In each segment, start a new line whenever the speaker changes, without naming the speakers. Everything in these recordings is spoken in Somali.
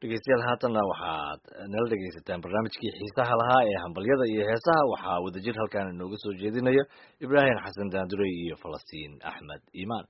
dhegeystayaal haatanna waxaad nala dhegeysataan barnaamijkii xiisaha lahaa ee hambalyada iyo heesaha waxaa wadajir halkaan inooga soo jeedinaya ibraahim xasan daandurey iyo falastiin axmed iimaan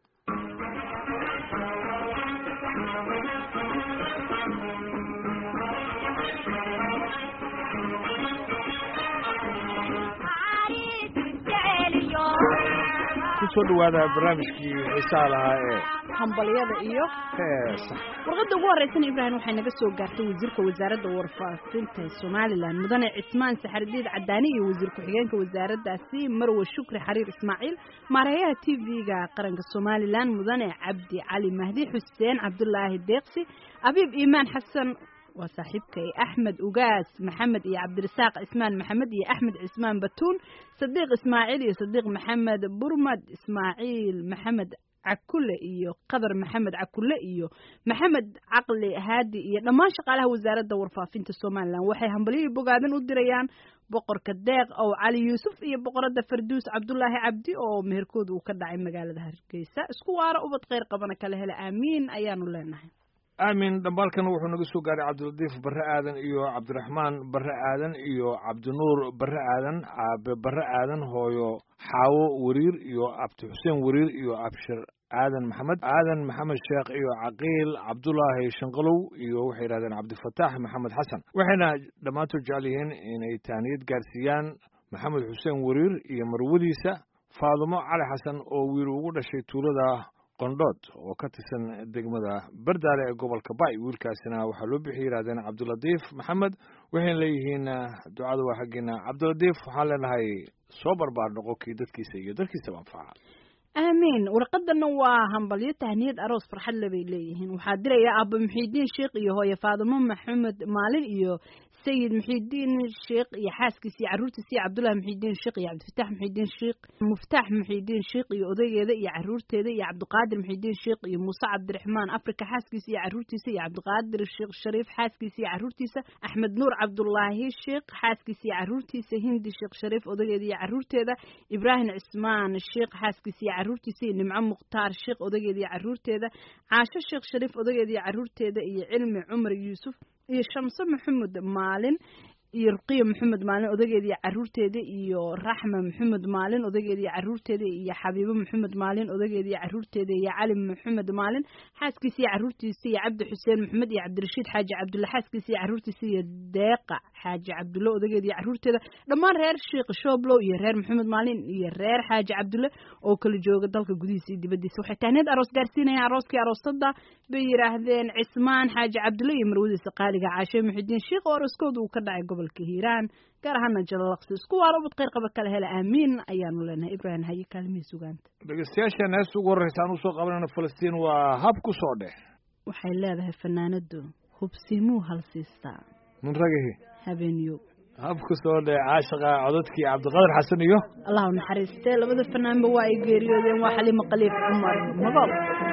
kusoo dhawaada barnaamijkii xiisaha lahaa ee
hambalyada iyo
heesa
warqadda ugu horreysana ibraahim waxay naga soo gaartay wasiirka wasaaradda warfaafinta somalilan mudane cismaan saxardiid cadaani iyo wasiir ku-xigeenka wasaaraddaasi marwe shukri xariir ismaaciil maareeyaha t v-ga qaranka somalilan mudane cabdi cali mahdi xuseen cabdulaahi deeqsi abiib iimaan xasan waa saaxiibkay axmed ugaas maxamed iyo cabdirasaaq cismaan maxamed iyo axmed cismaan batuun sadiiq ismaaciil iyo sadiiq maxamed burmad ismaaciil maxamed cakule iyo qadar maxamed cakule iyo maxamed caqli haadi iyo dhammaan shaqaalaha wasaaradda warfaafinta somalilan waxay hambalyihii bogaadan u dirayaan boqorka deeq ow cali yuusuf iyo boqorada farduus cabdulaahi cabdi oo meherkooda uu ka dhacay magaalada hargeysa isku waara ubad kheyr qabana kala hela aamiin ayaanu leenahay
aamin dhambaalkan wuxuu naga soo gaaray cabdilatiif barre aadan iyo cabdiraxmaan barre aadan iyo cabdinuur barre aadan aabe barre aadan hooyo xaawo wariir iyo abdi xuseen wariir iyo abshir aadan maxamed aadan maxamed sheekh iyo caqiil cabdulaahi shanqalow iyo waxay yidhahdeen cabdifataax maxamed xasan waxayna dhammaantood jecel yihiin inay taaniyad gaarsiiyaan maxamed xuseen wariir iyo marwadiisa faadumo cali xasan oo wiil ugu dhashay tuulada qondhood oo ka tirsan degmada bardaale ee gobolka bay wiilkaasina waxaa loo bixi yidhahdeen cabdilatiif maxamed waxayna leeyihiin ducada waa xaggeena cabdilatiif waxaan leenahay soo barbaar noqo kii dadkiisa iyo dalkiisaba anfaca
aamiin warqadana waa hambalyo tahniyad aroos farxad le bay leeyihiin waxaa diraya aaba muxiidiin sheekh iyo hooye faadimo maxamed maalin iyo sayid muxiidiin sheekh iyo xaaskiisa iyo carruurtiisa iyo cabdullahi muxiidiin sheekh iyo cabdifatax muxiidiin sheekh muftaax muxiidiin sheekh iyo odaygeeda iyo carruurteeda iyo cabdiqaadir muxiidiin sheekh iyo muuse cabdiraxmaan afrika xaaskiisa iyo carruurtiisa iyo cabdiqaadir sheekh shariif xaaskiisa iyo carruurtiisa axmed nuur cabdulaahi sheekh xaaskiisa iyo carruurtiisa hindi sheekh shariif odaygeeda iyo carruurteeda ibraahim cismaan sheekh xaaskiisa iyo carruurtiisa iyo nimco mukhtaar sheekh odaygeeda iyo carruurteeda caasho sheekh shariif odaygeeda iyo carruurteeda iyo cilmi cumar yuusuf iyo shamse maxamed maalin iyo ruqiya maxamed maalin odageeda iyo carruurteeda iyo raxma maxamed maalin odageeda iyo carruurteeda iyo xabiibo maxamed maalin odageeda iyo carruurteeda iyo cali maxamed maalin xaaskiisa iyo carruurtiisa iyo cabdi xuseen maxamed iyo cabdirashiid xaaji cabdulle xaaskiisa iyo carruurtiisa iyo deeqa xaaji cabdulle odageeda iyo carruurteeda dhammaan reer sheekh shooblow iyo reer maxamed maalin iyo reer xaaji cabdulle oo kala jooga dalka gudihiisa iyo dibadiisa waxay tahneed aroos gaarsiinayaan arooskii aroosada bay yidhaahdeen cismaan xaaji cabdulle iyo marwadiisa qaaliga caashe muxidiin sheekh oo arooskooda uu ka dhacay gobolka hiiraan gaar ahaana jalalaqsi isku waara ubad kheyr qaba kala hela aamiin ayaanu leenahay ibraahim haye kaalmihii sugaanta
dhegeystayaashan heesta ugu horreysa aan usoo qabanayna falastiin waa hab ku soo dheh
waxay leedahay fanaanadu hubsimuu halsiistaa
mun ragahi
habeenyo
hab ku soo dheh caashaqa codadkii cabdiqadir xasan iyo
allahu naxariistee labada fanaanba waa ay geeriyoodeen waa xaliimo khaliif cumar magool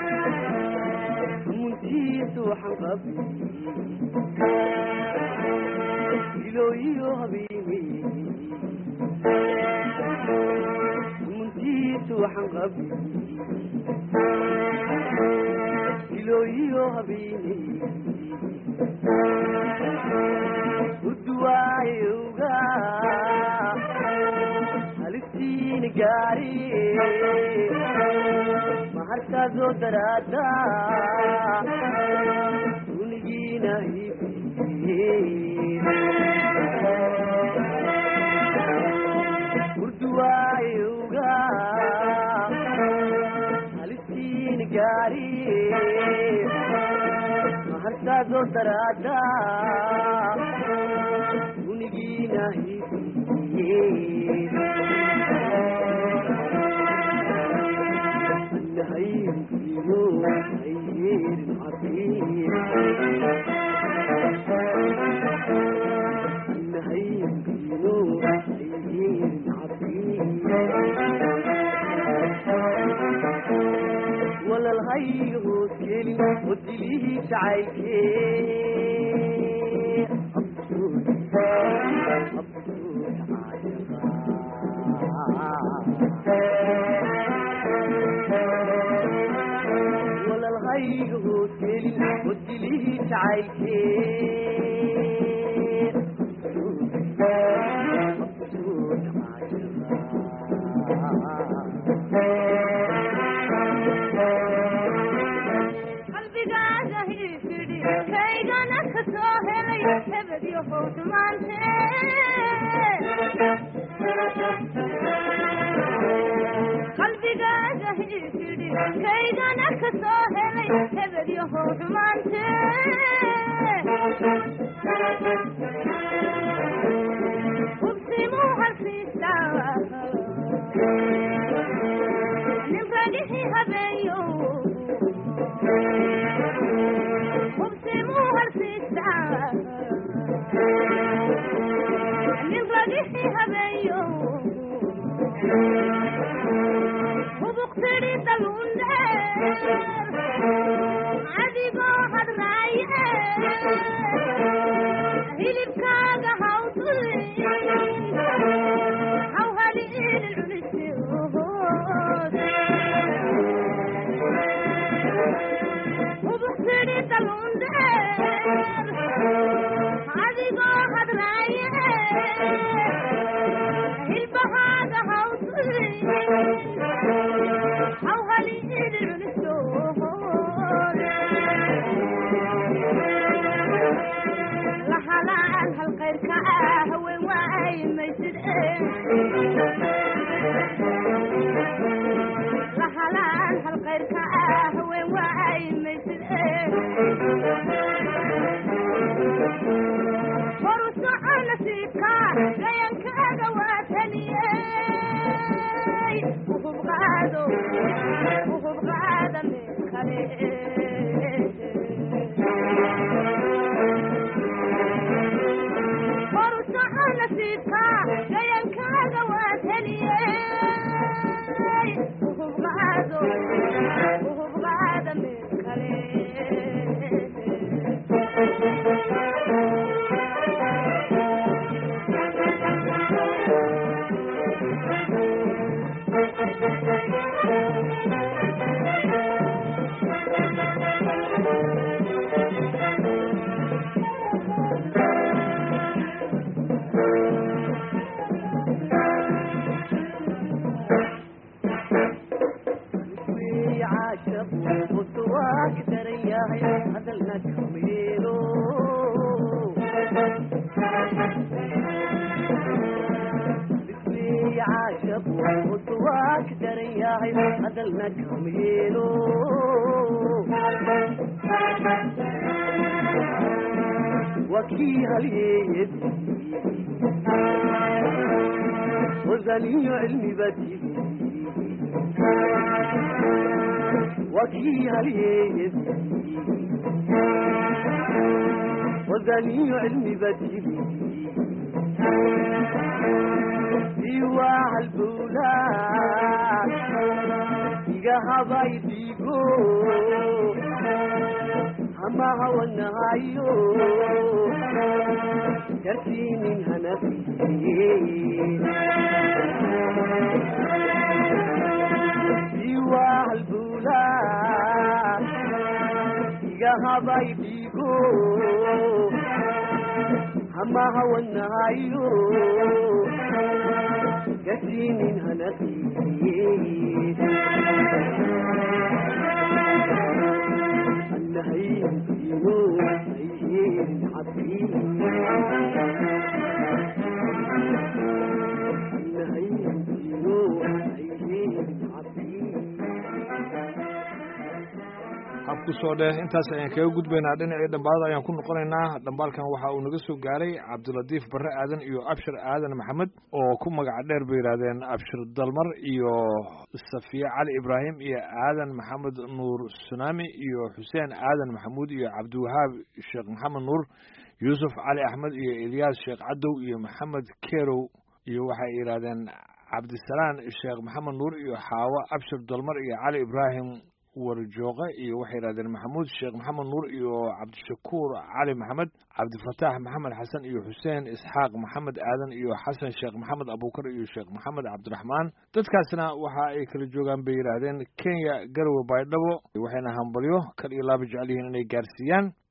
muntiisu waxaan qabi ilooyiyo habeeni muntiisu waxaan qabi ilooyiyo habeeni uduwaayowga halistiini gaari maharkaasoo daraada unigiina urduwaayowga halistiini gaari maharkaasoo daraada unigiina walalhayga hoos gelin oo dilihii jacaylkee absuud absuud caashaqa walalhayga hoos gelin oo dilihii jacaylkee
qalbigaaga hiifidhi kaygana ka soo helay hebed iyo howdmaante qalbigaaga hiifidhi kaygana ka soo helay hebed iyo howdmaante hubsimuu halsiisaa nin ragixii habeeyo hubsimuu halsiisaa nin ragixii habeeyo hubuqtidhi daluundheer adigoo hadraaye hilibkaaga hawdulin hawhali ilil culisiyood hubuqtidhi daluundheer adigoo hadraaye hilbahaaga hawdulin hawhali ilil culisiyood lahalaan halkayrka ah haween waay maysid lahalaan halkayrka ah haween waay maysid horu soco nasiibka gayankaaga waa taliyey uhubqaado uhubqaada meel kale horu soco nasiibka gayankaaga waa taliyey uhubqaado uhubqaada meel kale
caashaqu usuwaag daran yahay hadalna kameelo bismii caashaqu usuwaag daran yahay hadalna kameelo wakii halyeeyedi wazaniyo cilmi badigi wakii halyeeyedi wazaniyo cilmi badigi iwaa halbowlaa iga habay dhiigo hama hawanahayo dartiinin hanafiye iwaa halbowlaa iga habay dhiigo hama hawanahayo dartiinin hanafiye annahayntino ayheerin cabbi annahayntino ayheerin cabbi
habku soo dheh intaas ayaan kaga gudbaynaa dhinacii dhambaalada ayaan ku noqonaynaa dhambaalkan waxa uu naga soo gaaray cabdilatiif barre aadan iyo abshir aadan maxamed oo ku magaca dheer bay yidhaahdeen abshir dalmar iyo safiye cali ibraahim iyo aadan maxamed nuur sunaami iyo xuseen aadan maxamuud iyo cabdiwahaab sheekh maxamed nuur yuusuf cali axmed iyo ilyaas sheekh cadow iyo maxamed kerow iyo waxay yidhaahdeen cabdisalaan sheekh maxamed nuur iyo xaawo abshir dalmar iyo cali ibraahim warjooqe iyo waxay yidhahdeen maxamuud sheekh maxamed nuur iyo cabdishakuur cali maxamed cabdifataax maxamed xasan iyo xuseen isxaaq maxamed aadan iyo xasan sheekh maxamed abuukar iyo sheekh maxamed cabdiraxmaan dadkaasna waxa ay kala joogaan bay yidhaahdeen kenya garowe baydhabo waxayna hambalyo kal iyo laaba jecel yihiin inay gaarsiiyaan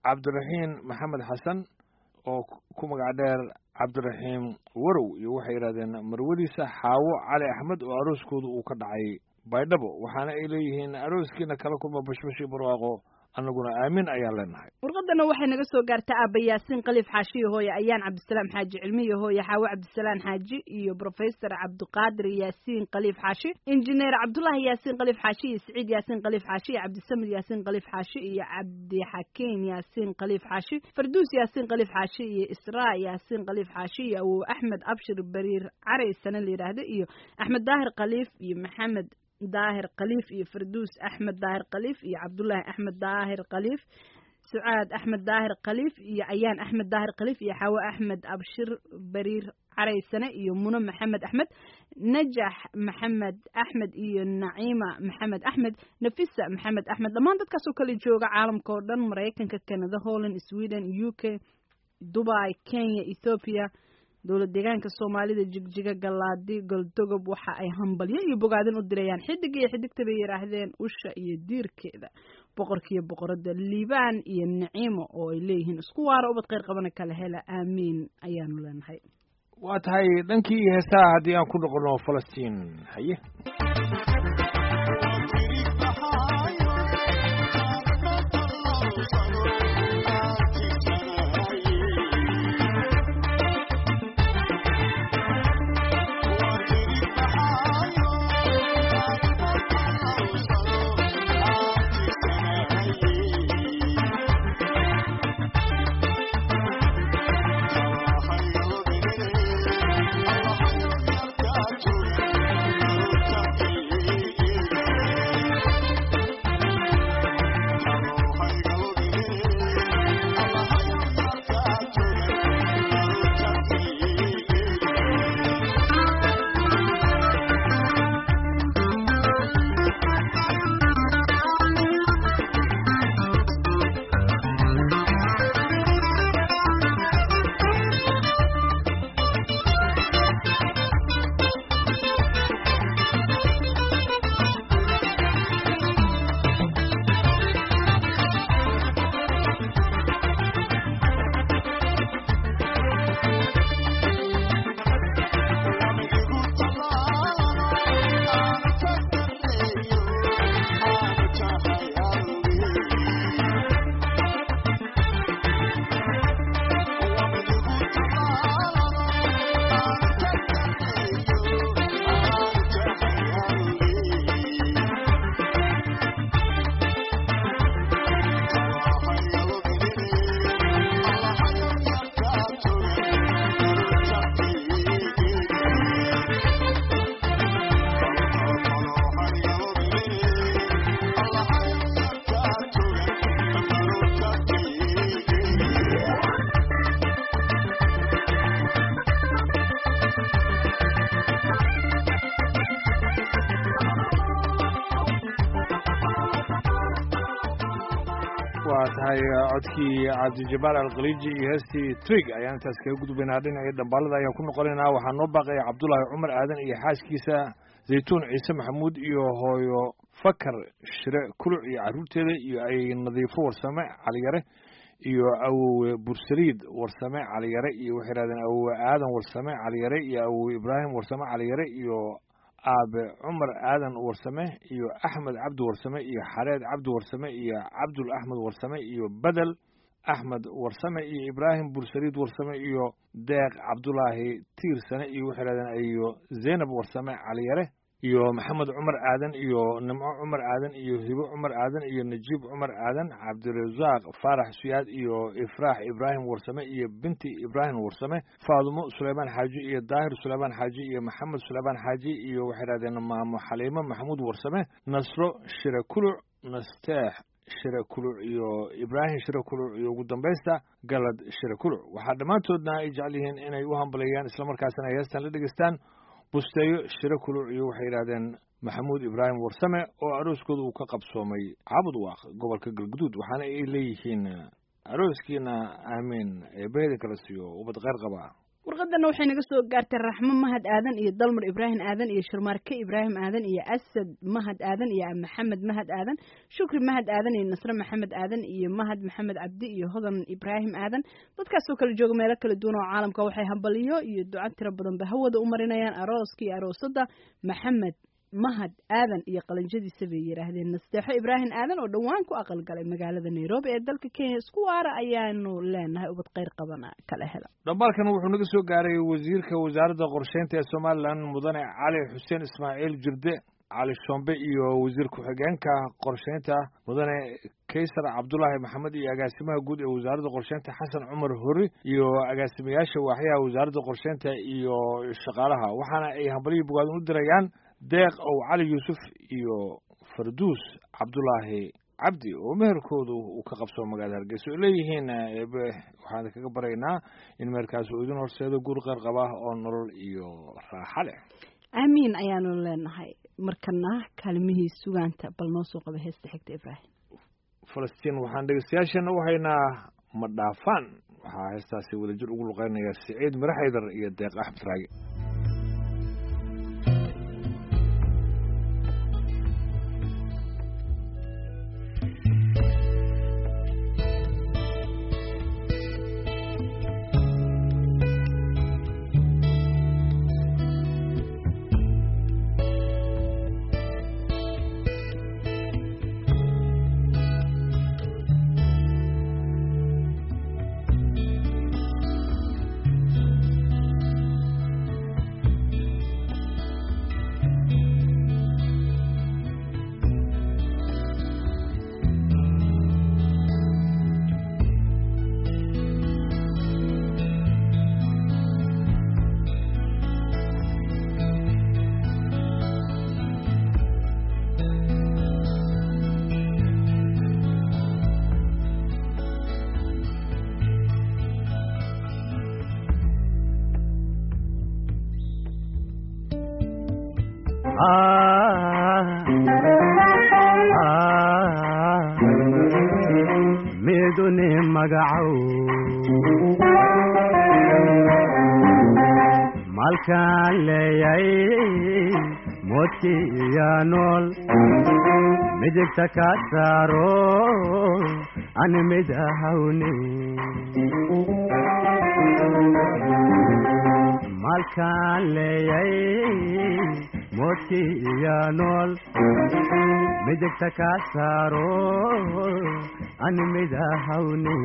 cabdiraxiin maxamed xasan oo ku magac dheer cabdiraxiim warow iyo waxay yidhahdeen marwadiisa xaawo cali axmed oo arooskooda uu ka dhacay baydhabo waxaana ay leeyihiin arooskiina kala kulma bashbash iyo barwaaqo annaguna aamin ayaan leenahay
warqadana waxay naga soo gaartay aaba yaasiin khaliif xaashi iyo hooye ayaan cabdisalaam xaaji cilmi iyo hooye xaawo cabdisalaan xaaji iyo professor cabdiqaadir yaasiin khaliif xaashi injineer cabdullaahi yaasiin khaliif xaashi iyo siciid yaasiin khaliif xaashi iyo cabdisamid yaasiin khaliif xaashi iyo cabdixakiin yaasiin khaliif xaashi farduus yaasiin khaliif xaashi iyo israa yaasiin khaliif xaashi iyo awow axmed abshir bariir caray sane la yidhaahdo iyo axmed daahir khaliif iyo maxamed daahir khaliif iyo farduus axmed daahir khaliif iyo cabdullaahi axmed daahir khaliif sucaad axmed daahir khaliif iyo ayaan axmed daahir khaliif iyo xaawo axmed abshir bariir caraysane iyo muno maxamed axmed najax maxamed axmed iyo naciima maxamed axmed nafisa maxamed axmed dhammaan dadkaas oo kala jooga caalamka oo dhan maraykanka canada holland sweden u k dubai kenya ethoopia dowlad deegaanka soomaalida jigjiga galaadi goldogob waxa ay hambalyo iyo bogaadin u dirayaan xidig iyo xidigta bay yidhaahdeen usha iyo diirkeeda boqorkiiyo boqorada liibaan iyo naciimo oo ay leeyihiin isku waara ubad kheyr qabana kala hela aamiin ayaanu leenahay
waa tahay dhankii heesaha haddii aan ku noqono falastiin haye waa tahay codkii cabdijabaal alkhaliiji iyo heestii trig ayaan intaas kaga gudbaynaa dhinacii dhambaalada ayaan ku noqonaynaa waxaa noo baaqaya cabdullaahi cumar aadan iyo xaaskiisa zaytuun ciise maxamuud iyo hooyo fakar shire kuluc iyo carruurteeda iyo ay nadiifo warsame caliyare iyo awowe bursaliid warsame caliyare iyo waxay yidhahdeen awowe aadan warsame caliyare iyo awowe ibraahim warsame caliyare iyo aabe cumar aadan warsame iyo axmed cabdi warsame iyo xareed cabdi warsame iyo cabdul axmed warsame iyo bedel axmed warsame iyo ibraahim bursaliid warsame iyo deeq cabdulaahi tiirsane iyo waxay yidhahdeen iyo zaynab warsame caliyare iyo maxamed cumar aadan iyo nimco cumar aadan iyo hibo cumar aadan iyo najiib cumar aadan cabdirasaaq faarax suyaad iyo ifraax ibraahim warsame iyo binti ibraahim warsame faadumo suleymaan xaaji iyo daahir suleymaan xaaji iyo maxamed suleymaan xaaji iyo waxay dhahdeen maamo xaliimo maxamuud warsame nasro shire kuluc nasteex shire kuluc iyo ibraahim shire kuluc iyo ugu dambaysta galad shire kuluc waxaa dhammaantoodna ay jecel yihiin inay u hambaleeyaan islamarkaasina ay heestan la dhegeystaan busteeyo shiro kuluc iyo waxay yidhahdeen maxamuud ibraahim warsame oo arooskooda uu ka qabsoomay cabud waaq gobolka galguduud waxaana ay leeyihiin arooskiina aamiin eebbaheda kala siiyo ubad kheyr qaba
warqadana waxay naga soo gaartay raxmo mahad aadan iyo dalmar ibraahim aadan iyo sharmaarke ibraahim aadan iyo asad mahad aadan iyo maxamed mahad aadan shukri mahad aadan iyo nasre maxamed aadan iyo mahad maxamed cabdi iyo hodan ibraahim aadan dadkaasoo kala jooga meelo kala duwan oo caalamka waxay hambaliyo iyo duco tiro badanba hawada u marinayaan arooska iyo aroosada maxamed mahad aadan iyo qalinjadiisa bay yidhaahdeen nasteexo ibraahim aadan oo dhowaan ku aqalgalay magaalada nairobi ee dalka kenya isku waara ayaanu leenahay ubad kheyr qabana kala hela
dhambaalkan wuxuu naga soo gaaray wasiirka wasaaradda qorsheynta ee somalilan mudane cali xuseen ismaaciil jirde cali shombe iyo wasiir ku-xigeenka qorsheynta mudane kaysar cabdulaahi maxamed iyo agaasimaha guud ee wasaaradda qorsheynta xasan cumar hori iyo agaasimayaasha waaxyaha wasaaradda qorsheynta iyo shaqaalaha waxaana ay hambalihii bogaadin u dirayaan deeq ow cali yuusuf iyo farduus cabdulaahi cabdi oo meherkoodu uu ka qabsoo magaalada hargeysa oo leeyihiin eebe waxaan kaga baraynaa in meherkaas uu idin horseedo guur qeyr qaba oo nolol iyo raaxa leh
aamiin ayaanu leenahay markana kaalmihii sugaanta bal noo soo qaba heesta xigta ibraahim
falastiin waxaan dhegeystayaashana u haynaa ma dhaafaan waxaa heestaasi wadajir ugu luqeynaya siciid miraxaydar iyo deeq axmed raage
midune magacow malkaan leeyay moodkii iyo nool midigta ka saaro ani mid ahawne malkaan leeyay moodkii iyo nool midigta ka saaro ani mid ahawne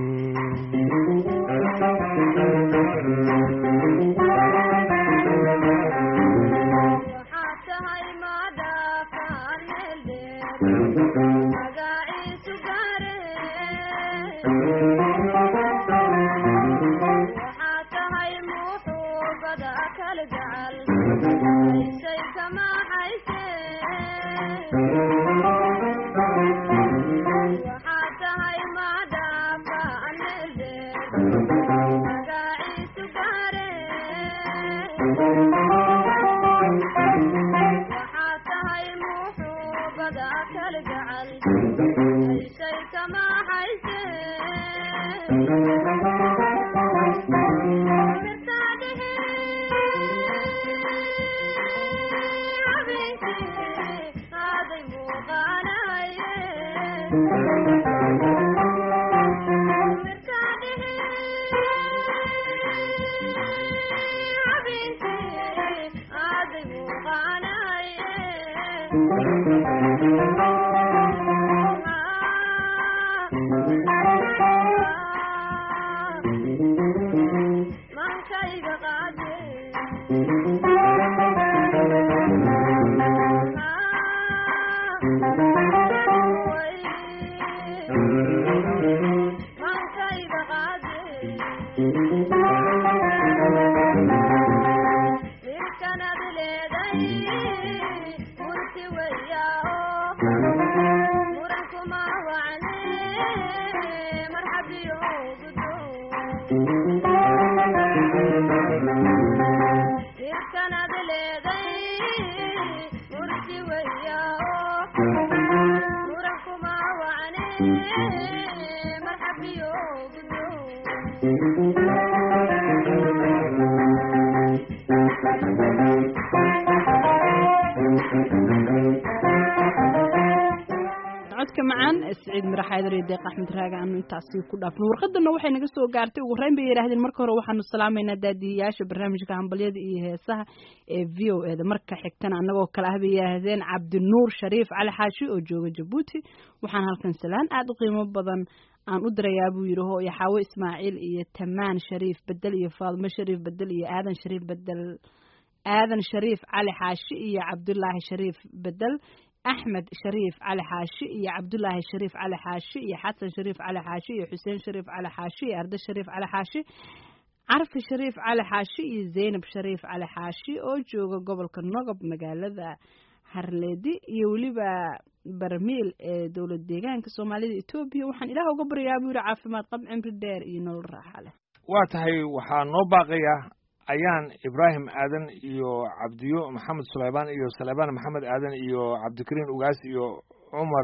waxaad tahay maadhaafaan meel dheer magaciisu gaare waxaad tahay muuxuubada kala gacal haysay kama hayse waxaad tahay maadhaafaan meel dheer magaciisu gaare waxaad tahay muuxuubada kala gacal haysay kama hayse mirtaa dhehe habeenkii aaday muuqaanaye mirtaa dhehe habeenkii aaday muuqaanaye mankayga qaade mankayga qaade mirkanad leeday murti weyaa murankuma wacne marxabiyo gudo mirkanad leeday murti weyaa murankuma wacne marxabiyo gudo
codka macaan siciid mirax xaydar iyo deeq axmed raaga aanu intaasi ku dhaafno warqadana waxay naga soo gaartay ugu horeyn bay yidhaahdeen marka hore waxaanu salaamaynaa daadiyayaasha barnaamijka hambalyada iyo heesaha ee v o eda marka xigtana annagoo kale ah bay yidhaahdeen cabdinuur shariif cali xaashi oo jooga jabuuti waxaan halkan salaan aada u qiimo badan aan u dirayaa buu yidhi hooyo xaawo ismaaciil iyo tamaan shariif bedel iyo faadmo shariif bedel iyo aadan shariif bedel aadan shariif cali xaashi iyo cabdulaahi shariif bedel axmed shariif cali xaashi iyo cabdulaahi shariif cali xaashi iyo xasan shariif cali xaashi iyo xuseen shariif cali xaashi iyo arde shariif cali xaashi carfi shariif cali xaashi iyo zaynab shariif cali xaashi oo jooga gobolka nogob magaalada harleedi iyo weliba barmiil ee dowlad deegaanka soomaalida etoobiya waxaan ilaah uga baryaa buu yihi caafimaad qab cimri dheer iyo nolol raaxa leh
waa tahay waxaa noo baaqaya ayaan ibraahim aadan iyo cabdiyo maxamed sulaymaan iyo saleebaan maxamed aadan iyo cabdikariin ugaas iyo cumar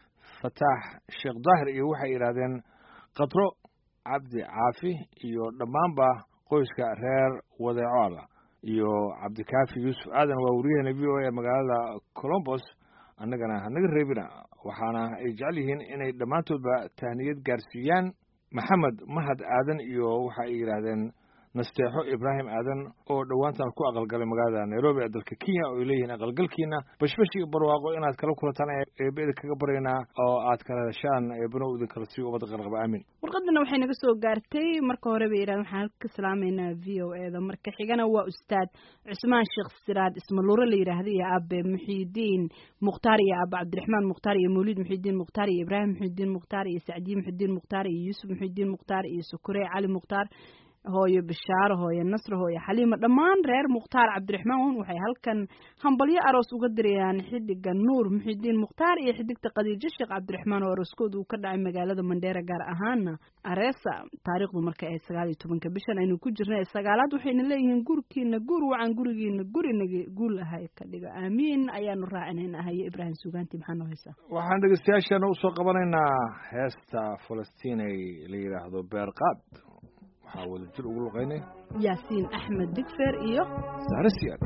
fataax sheekh daahir iyo waxay yidhaahdeen katro cabdi caafi iyo dhammaanba qoyska reer wadeecoala iyo cabdikaafi yuusuf aadan waa wariyahena v o a magaalada colombos annagana hanaga reebina waxaana ay jecel yihiin inay dhammaantoodba tahniyad gaarsiiyaan maxamed mahad aadan iyo waxa ay yidhaahdeen nasteexo ibraahim aadan oo dhowaantan ku aqalgalay magaalada nairobi ee dalka kenya oo ay leeyihiin aqalgalkiina bashbash iyo barwaaqo inaad kala kulantaan eeba idin kaga baryaynaa oo aad kala heshaan eebano idin kala siiyo ubadda qalqaba aamin
warqadana waxay naga soo gaartay marka hore bay yidhahdeen waxaan halka ka salaameynaa v o eda marka xigana waa ustaad cusmaan sheekh siraad ismaluure la yidhaahda iyo abe muxiidiin mukhtaar iyo abe cabdiraxmaan mukhtaar iyo mawlid muxiidiin mukhtaar iyo ibraahim muxiidiin mukhtaar iyo sacdiye muxiidiin mukhtaar iyo yuusuf muxiidiin mukhtaar iyo sukure cali mukhtaar hooyo bishaaro hooyo nasro hooyo xaliima dhammaan reer mukhtaar cabdiraxmaan waxay halkan hambalyo aroos uga dirayaan xidiga nuur muxidiin mukhtaar iyo xidigta khadiijo sheekh cabdiraxmaan oo arooskooda uu ka dhacay magaalada mandheera gaar ahaana areesa taariikhdu marka ay sagaal iyo tobanka bishan aynu ku jirnay sagaalaad waxayna leeyihiin gurkiina guur wacan gurigiina gurinaga guul ahay ka dhiga aamiin ayaanu raacinayna haye ibraahim sugaanti maxaa noo haysaa
waxaan dhegeystayaasheena usoo qabanaynaa heesta falastiin ay la yidhaahdo beerqaad waxaa wada jir ugu luqaynay
yaasiin axmed digfer iyo
saare siyaad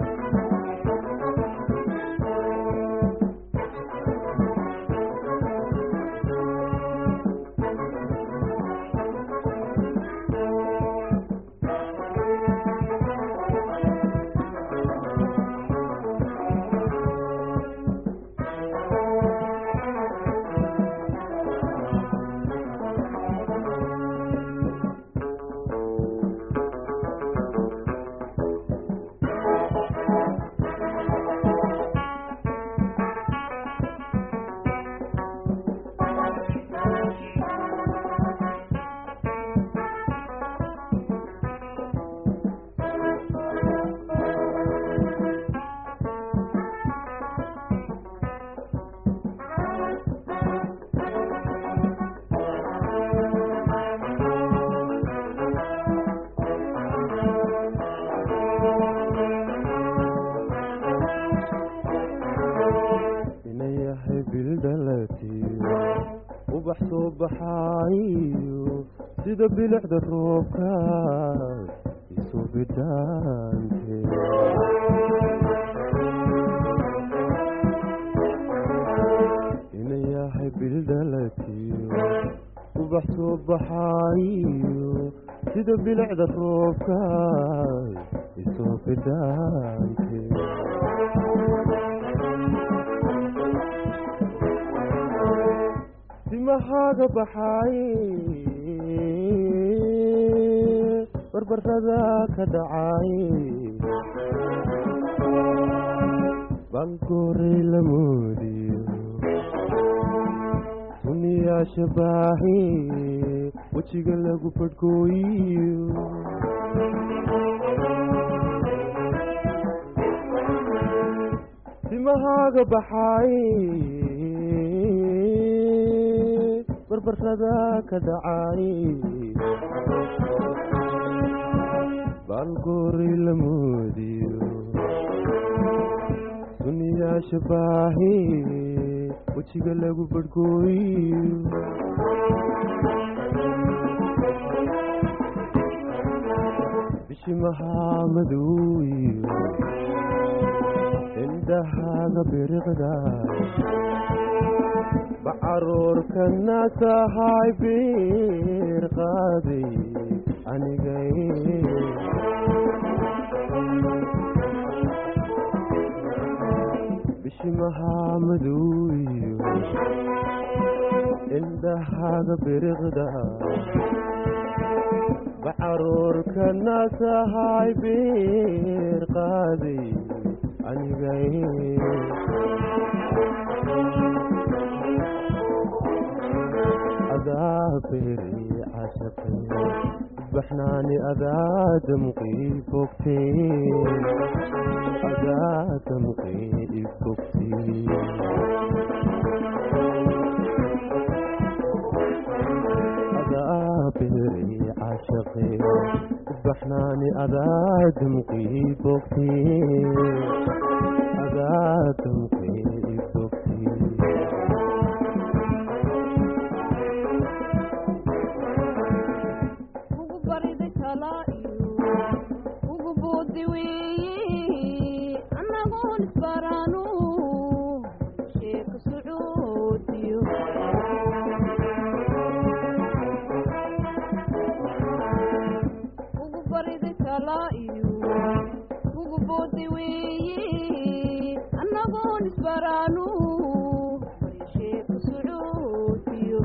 inayahay bildhalatiyo ubax soo baxaayo sida bilicda roobka isu bidhaante inayahay bildhalatiyo ubax soo baxaayo sida bilicda roobka isu bidhaante timahaaga baxaaye barbarada ka dhacaaye baalgooray la moodiyo suniyaasha baahe wejiga lagu fadhkooyiyo timahaaga baxaaye barbarada ka dhacaaye baalgooray la moodiyo suniyaasha baahe wejiga lagu badhkooyiyo bishimahaa madowiyo indhahaaga biriqda bacaruurkana tahay biir qaaday anigay bishimahaa madow iyo indhahaaga biriqda bacaruurkana tahay biir qaaday anigay adaa beeri cashaqay baxnaani adaa damqii fogtay adaa damqii ifogtay adaa beeri cashaqay baxnaani adaa damqii fogtay adaa damqii ifogtay
ugu barida kala iyo ugu boodi weeye annagoon isbaraanu sheeko sacuudiyo ugu barida kala iyo ugu boodi weeye annagoon isbaraanu sheeko sacuudiyo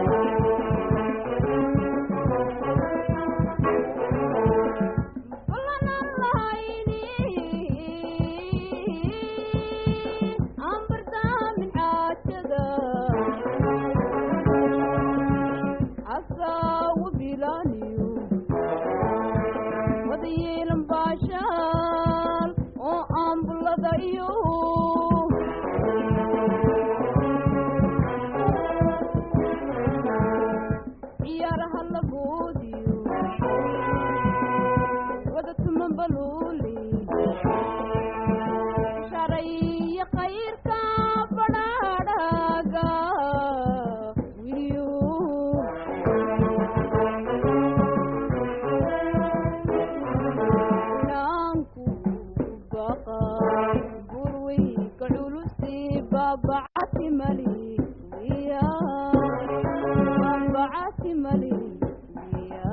iyo ciyaaraha lagoodiyo wada tuman baluuli sharaiyo kayrka badhaadhaga wiliyo naanku baqa burweyka culusi baabacati mali wiya baabacati mali wiya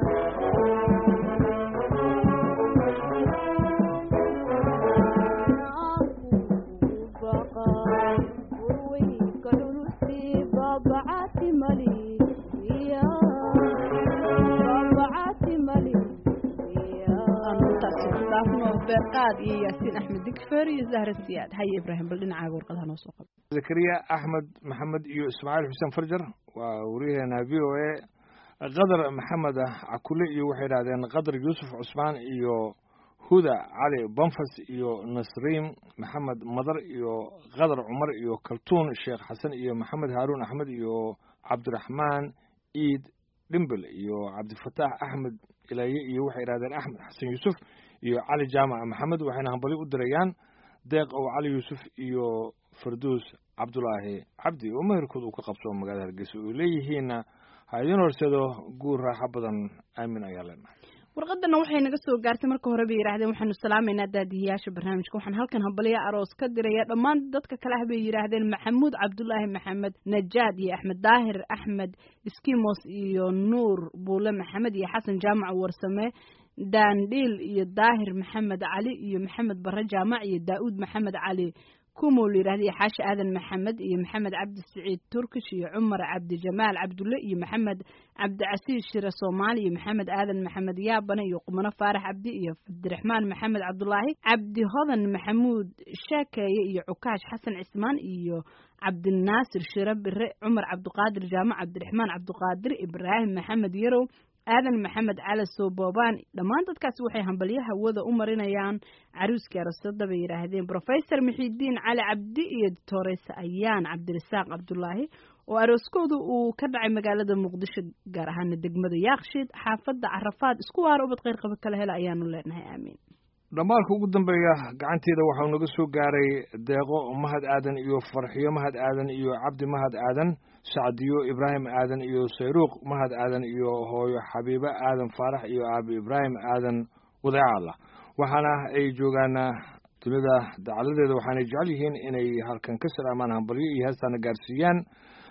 aanu intaasi ku dhaafno beerqaad iyo yaasiin axmed digfer iyo zahra siyaad haye ibraahim bal dhinacaaga warqadaha noo soo qabo
zakariya axmed maxamed iyo ismaaciil xuseen farjar waa wariyaheena v o a qadar maxamed cakule iyo waxay idhahdeen qadar yuusuf cusmaan iyo huda cali banfas iyo nasriim maxamed madar iyo qadar cumar iyo kaltuun sheekh xasan iyo maxamed haaruun axmed iyo cabdiraxmaan iid dhimbel iyo cabdifataax axmed ilaaye iyo waxay idhahdeen axmed xasan yuusuf iyo cali jaamac maxamed waxayna hambali u dirayaan deeq ow cali yuusuf iyo farduus cabdulaahi cabdi oo meherkood uu ka qabso magaalada hargeysa oo leeyihiinna ha idiin horseedo guur raaxo badan aamin ayaa leenahay
warqadana waxay naga soo gaartay marka hore bay yidhahdeen waxaanu salaamaynaa daadihiyaasha barnaamijka waxaan halkan hambalya aroos ka diraya dhammaan dadka kale ah bay yidhaahdeen maxamuud cabdulaahi maxamed najaad iyo axmed daahir axmed skimos iyo nuur buule maxamed iyo xasan jaamac warsame daandhiil iyo daahir maxamed cali iyo maxamed bare jaamac iyo daa'uud maxamed cali kumow la yidhahda iyo xaashi aadan maxamed iyo maxamed cabdi siciid turkish iyo cumar cabdijamaal cabdulle iyo maxamed cabdicasiis shire soomaali iyo maxamed aadan maxamed yaabane iyo qumano faarax cabdi iyo cabdiraxmaan maxamed cabdulaahi cabdi hodan maxamuud sheekeeye iyo cukaash xasan cismaan iyo cabdinaasir shire bire cumar cabdiqaadir jaamac cabdiraxmaan cabdiqaadir ibraahim maxamed yarow aadan maxamed cali soobooban dhammaan dadkaasi waxay hambalyaha wada u marinayaan caruuskii arosada bay yidhaahdeen brofesor mixidiin cali cabdi iyo doctoresa ayaan cabdirasaaq cabdulaahi oo arooskooda uu ka dhacay magaalada muqdisho gaar ahaana degmada yaakshiid xaafadda carafaad isku waara ubad kheyr qaba kala hela ayaanu leenahay aamiin
dhammaalka ugu dambeeya gacanteeda waxau naga soo gaaray deeqo mahad aadan iyo farxiyo mahad aadan iyo cabdi mahad aadan sacdiyo ibraahim aadan iyo sayruuq mahad aadan iyo hooyo xabiibo aadan faarax iyo aabi ibraahim aadan wadeecalla waxaana ay joogaan dunida dacaladeeda waxaanay jecel yihiin inay halkan ka salaamaan hambalyo iyo heestaana gaarsiiyaan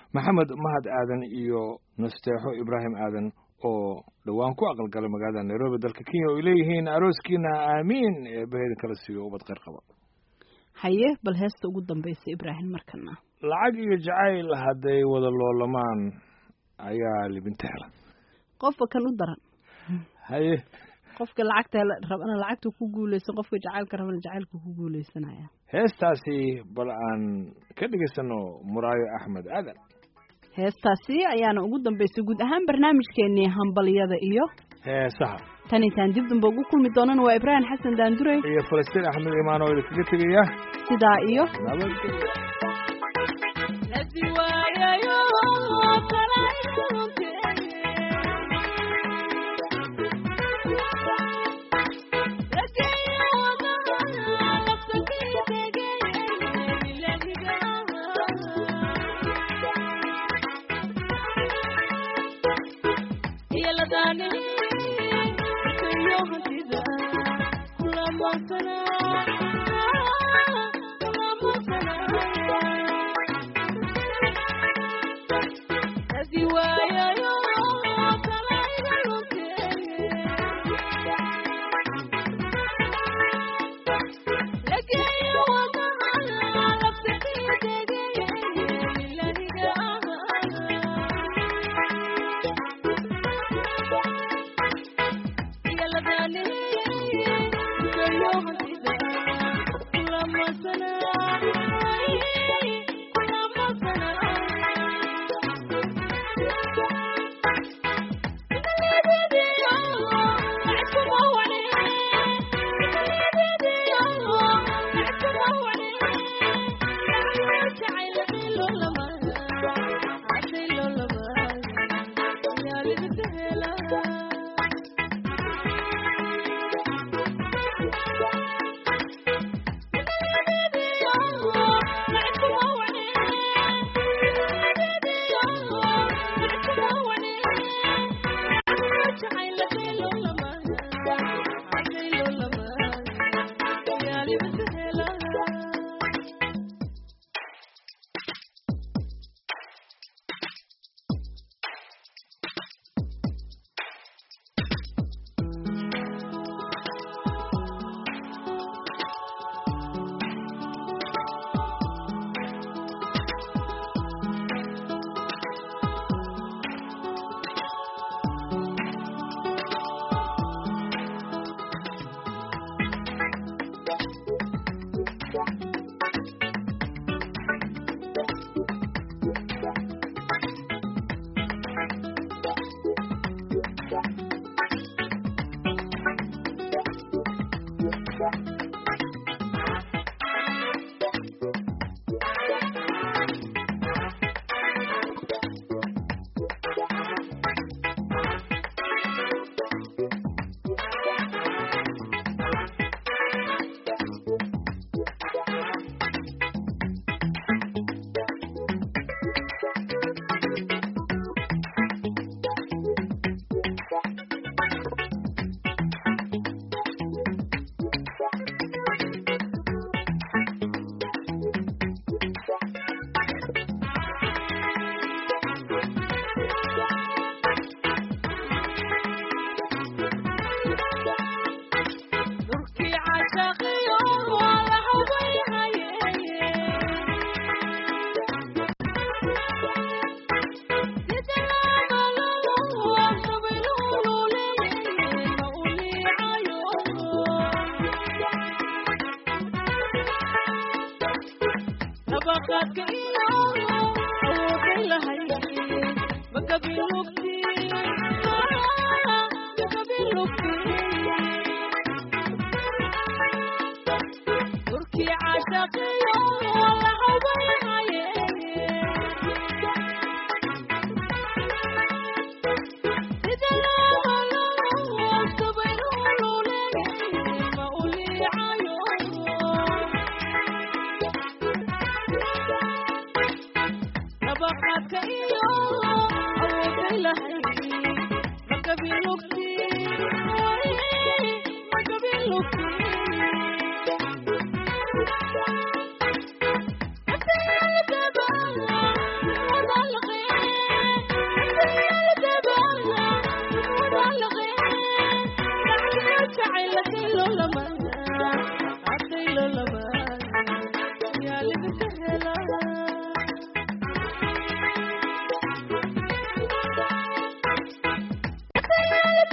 maxamed mahad aadan iyo nasteexo ibraahim aadan oo dhowaan ku aqalgalay magaalada nairobi dalka kenya oo ay leeyihiin arooskiina aamiin eebaheeda kala siiyo ubad kheyr qaba
haye bal heesta ugu dambaysa ibraahim markana
lacag iyo jacayl hadday wada loolamaan ayaa libinta hela
qofka kan u daran
haye
qofka lacagta rabana lacagta ku guuleysan qofka jacaylka rabana jacaylka ku guuleysanaya
heestaasi bal aan ka dhegaysano muraayo axmed aadan
heestaasi ayaana ugu dambaysay guud ahaan barnaamijkeenii hambalyada iyo
heesaha
tan intaan dib damba ugu kulmi doonana waa ibraahim xasan daandurey
iyo falastiin axmed imaan oo idinkaga tegaya
sidaa iyo
nabadgelyo
Thank you.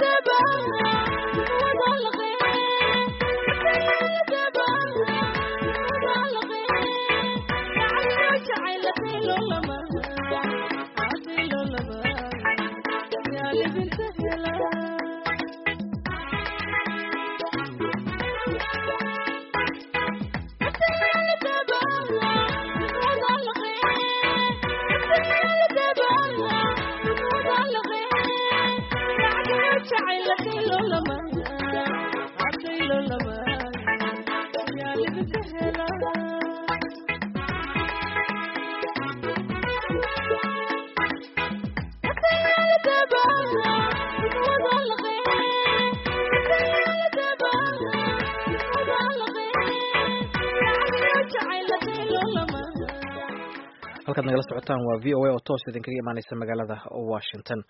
halkaad nagala socotaan waa v o a oo toos idinkaga imaaneysa magaalada washington